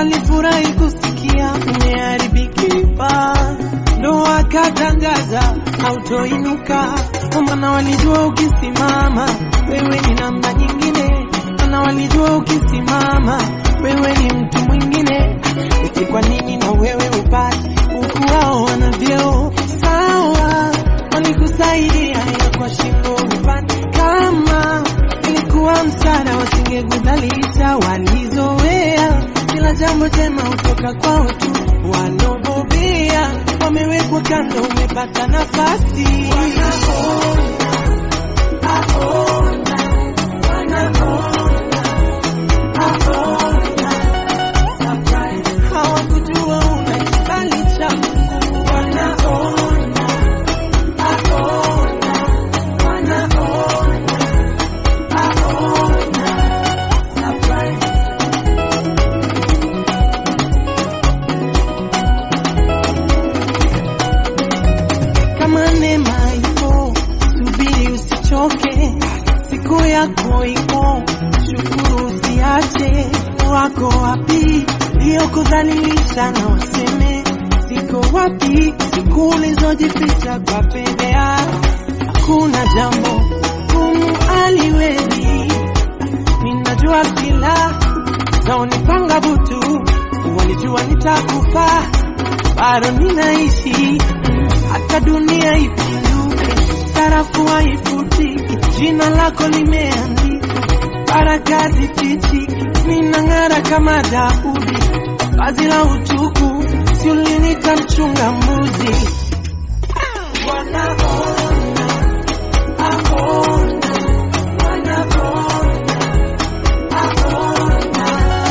walifurahi kusikia umeharibikiwa, ndo wakatangaza hautoinuka, kwa maana walijua ukisimama wewe ni namba nyingine, maana walijua ukisimama wewe ni mtu mwingine. Eti kwa nini na wewe upate huku wao wana vyeo sawa? Walikusaidia ila kwa shingo upate, kama ilikuwa msaada wasingekudhalisha. Walizoea kila jambo jema hutoka kwao tu, walobobea wamewekwa kando, umepata nafasi hawakujua una kibali cha Mungu, wanaona kama neema ipo, subiri usichoke, siku yako ipo, shukuru usiache. Wako wapi iliyokudhalilisha na waseme ziko wapi siku ulizojificha kwa fedhea? Hakuna jambo gumu aliwezi, ninajua kila zaonipanga butu, walijua nitakufa bado ninaishi hata dunia ipinduke, sarafu haifuti, jina lako limeandikwa, baraka zifichi, ninang'ara kama Daudi, vazi la utuku, si ulinita mchunga mbuzi. Wanaona, aona, wanaona, aona.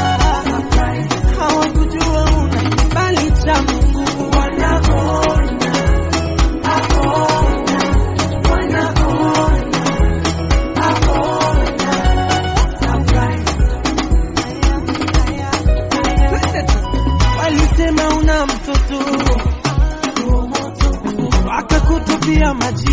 Hawakujua una kibali cha Mungu, wanaona, aona, wanaona, aona. Walisema una mtoto wakakutupia maji